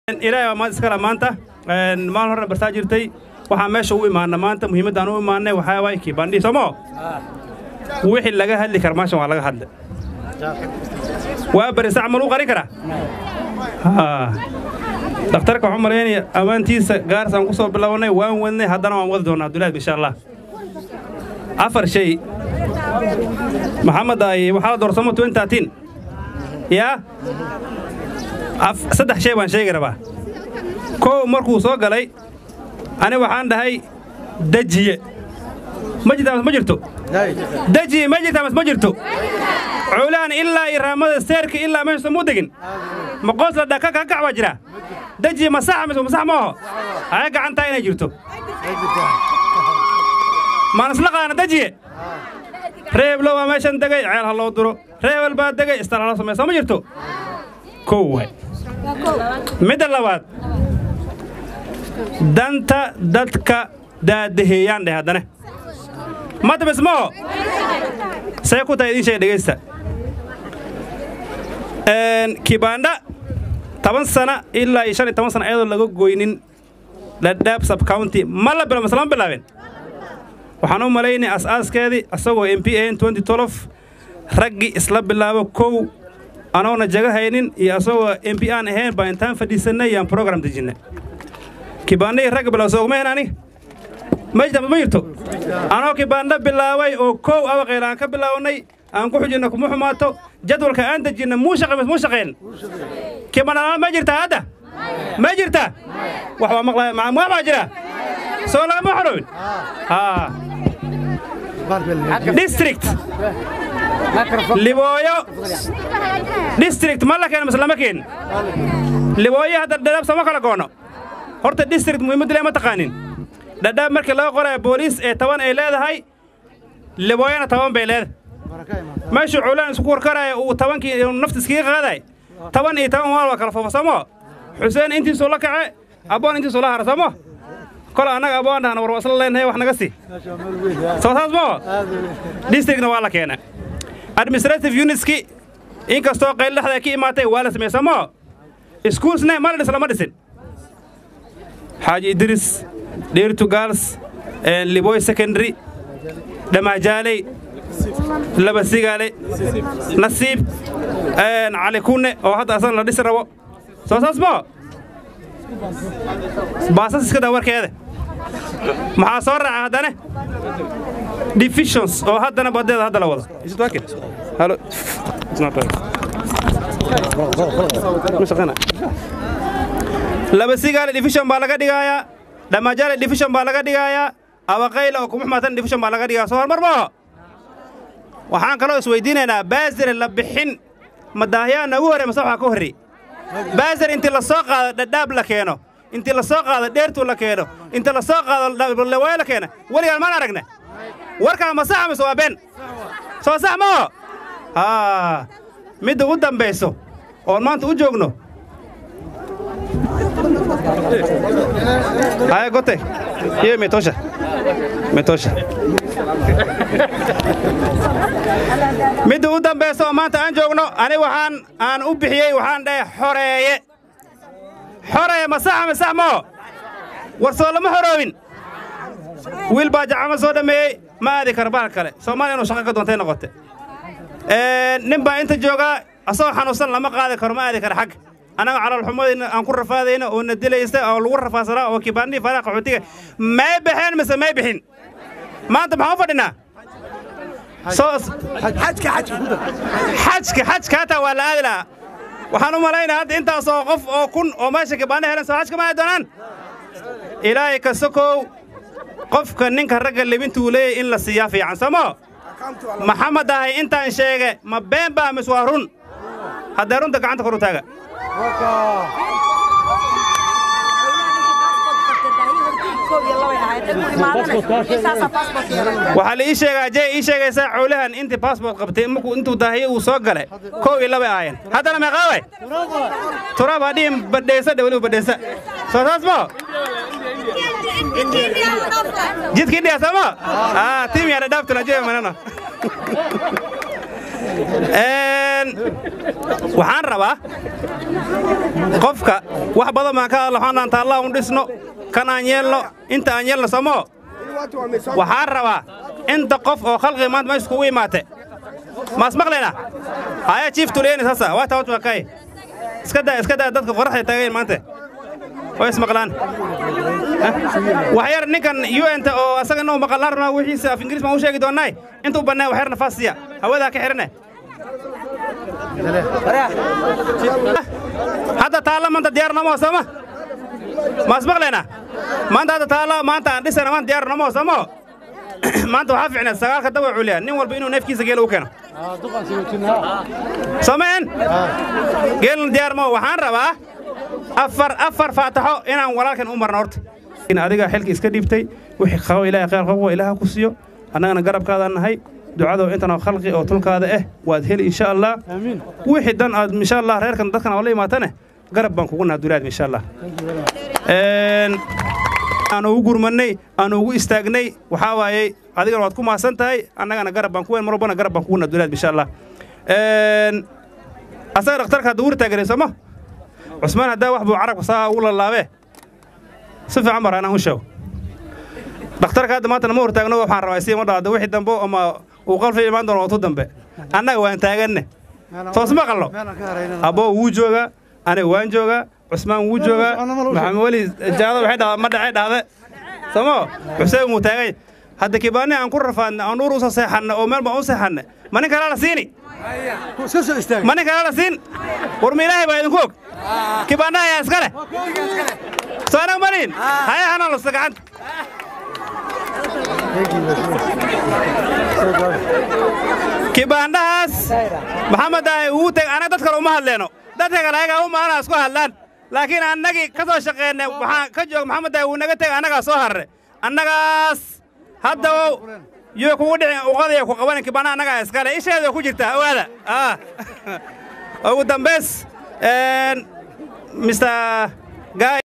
ilaahay waa maad iskala maanta maalin horena bartaa jirtay waxaan meesha u imaana maanta muhiimaddaan u imaanay waxaa waay kiibandhii somo wixii laga hadli kara maashan waa laga hadle waa barisa camal u qarin karaa dhakhtarka waxuu malaynaya ammaantiisa gaaris aan ku soo bilownay waan wadnay haddana waan wadi doonaa abdullahi insha allah afar shay maxamed ay waxaa la doorsamo yaa saddex shay baan sheegi rabaa kow markuu soo galay ani waxaan dhahay dejiye ma jirtaa mas ma jirto dejiye ma jirtaa mas ma jirto culaan ilaa iraamada seerka ilaa meesha muu degin ma qoos la dhaka kakac baa jira dejiye ma saxa mise masax ma oho aya gacantaa inay jirto maan isla qaana dejiye reeblo waa meeshan degay ceel ha loo duro reebel baa degay istal hala samaysa ma jirto kow waay midda labaad danta dadka daadaheeyaan dheh haddane madabismaho see ku tahay idiin sheega dhegaysta kibaandha toban sana ilaa iyo shan iyo toban sana ayadoo laga goynin ladhaab subcounty ma la bilo maslama bilaabeen waxaan u malaynay as-aaskeedii asagoo m p an raggii isla bilaabo kow anoona jaga haynin iyo asagoo m p aan ahayn baa intaan fadhiisannay yaan brogram dejinnay kibaandhahii ragga bilaw soogmahen ani ma jirta ma jirto anoo kibaandho bilaabay oo kow abaqayl aan ka bilaabnay aan ku xujinna kuma xumaato jadwalka aan dejinna muu shaqay mas muu shaqayn kibaandhala ma jirtaa hadda ma jirta wax waa maqlaya wax baa jira soo lagama xorowin haa district libooyo district ma la keeno mise lama keen libooyo hadda dhadhaab sama kala goono horta district muhiimaddu le ma taqaanin dhadhaab markii laga qoraya booliis ee toban ay leedahay libooyona toban bay leedahay meeshuu culaan isku warkaraya uu tobankii nafta iskaga qaaday toban iyo toban waal waa kala foofa somo xuseen intiisuu la kace abboon intiisuu la hara somo kol annaga abboon dhahna war waa isla leenahay wax naga sii soo saas moo districtna waa la keena administrative unitski inkastoo qayl dhexda ka imaatay waa la sameeye somo iskuulsne ma la dhis lama dhisin xaaji idris dheertu gaals liboy secondary dhammaajaaley laba sigaale nasiib cali kunne oo hadda asana la dhisi rabo soo saas moo baasas iska daa warkeeda maxaa soo raaca haddane divisions oo haddana badeeda hadda la wado laba sigaale division baa laga dhigaayaa dhammajaale division baa laga dhigaayaa abaqayla oo kuma xumaatan division baa laga dhigaya soo hormar maaho waxaan kaloo isweydiinaynaa baasire la bixin madaahyaa nagu horrey mase waxaa ka horrey baasir intii la soo qaado dhadhaab la keeno intii la soo qaado dheertuu la keeno intii la soo qaado lewaayo la keena weligaan maan aragna warkaa ma saxa mise waa been soo sax maho haa midda u dambayso oon maanta u joogno haya gote hiyo imetosha imetosha midda u dambayso oo maanta aan joogno ani waxaan aan u bixiyey waxaan dhahay xoreeye xoreeye ma saxa ma sax moo war soo lama xoroobin wiil baa jacama soo dhammeeyey ma aadi kara bahal kale soomaaliya inuu shaqo ka doontay noqote nin baa inta joogaa asagoo xanuunsan lama qaadi karo ma aadi kara xagga annaga calaalxumadayna aan ku rafaadayna oo na dilaysta oo lagu rafaadsanaa oo kibaandhii faraha qaxootiga may baxeen mise may bixin maanta maxaan u fadhinaa xajka xajka hataa waa la aadi lahaa waxaan u malaynaa hadda intaasoo qof oo kun oo meesha kibaandha helan soo xajka ma aadi doonaan ilaahay ka sokow qofka ninka ragga libintuu leeyahy in la siiyaa fiican somo maxamed ahay intaan sheege ma been baa mis waa run haddee runta gacanta kor u taaga waxaa la ii sheegaa jee ii sheegaysaa cowlahan intii baasbort qabtay markuu intuu daahiye uu soo galay kow iyo labay ahaayeen haddana meeqaaway turaab hadhihin badhaysa dhe weliba badhaysa soo saas moo jidkii dhiya sooma tim yaa dhadhaabtuna jee manano waxaan rabaa qofka wax badan baan ka hadla waxaan taallaa un dhisno kan aan yeelno inta aan yeelno somoo waxaan rabaa inta qof oo khalqiga maanta meesha kugu imaate maas maqlayna haya jiif tuleyni sasa waa tawat makay iska daa iska daa dadka qoraxda taagayn maanta way ismaqlaan wax yar ninkan un-ta oo asaga inuu maqallaan rabnaa wixiisa af ingiriis baan u sheegi doonnaay intuu bannaa wax yar nafaas siiya hawadaa ka xidhane hadda taalla maanta diyaar nomoo sooma maas maqlayna maanta hadda taalla maanta aan dhisana maanta diyaar nomoo somo maanta waxaa fiicneed sagaalka daba culiya nin walba inuu neefkiisa geela u keeno someen geelna diyaar moo waxaan rabaa afar afar faataxo inaan walaalkan u marno horta in adiga xilka iska dhiibtay wixii qabo ilaahay khayr qabo ilaaha ku siiyo annagana garabkaadaan nahay ducado intanoo khalqi oo tulkaada ah waad heli insha allah wixii dan aad insha allah reerkan dadkan oo la imaatane garab baan kugu naha dulaad insha allah aan ugu gurmannay aan ugu istaagnay waxaa waayey adigana waad ku mahadsan tahay annagana garab baan ku weyn mar walbana garab baan kugu naha dulaad insha allah asaga dhakhtarka hadda wuri taageray sooma cusmaan haddaa wax buu carabka saa ugu lalaabee si fiican baa anaan u sheego dhakhtarka hadda maanta nama hortaagno waxaan rabaa isii ma dhaado wixii dambe ama uu qalfi imaan doono watu dambe annaga waan taaganne toos ma qallo abboo wuu joogaa aniga waan joogaa cusmaan wuu joogaa maxamed weli jaado waxay dhahdaa ma dhacay dhahde somo xuseen wuu taagay hadda kibaani aan ku rafaadne aan nuur usa seexanne oo meel baan u seexanne ma nin kalaa la siini ma nin kalaa la siin war ma ilaahay baa idinku og kibaana ayaa iska leh soo anag maniin haya hanaan lusta gacanta kibaandhahaas maxamed ahay uu teg anaga dad kale uma hadleeno dadka kale ayagaa u maanaa isku hadlaan laakiin annagii ka soo shaqeynay waxaan ka joog maxamed ahay wuu naga teg annagaa soo harre annagaas hadda yoo kugu dhicin uqadaya ku qabanin kibaana annagaa iskale isheeda ku jirta owaada ugu dambays mr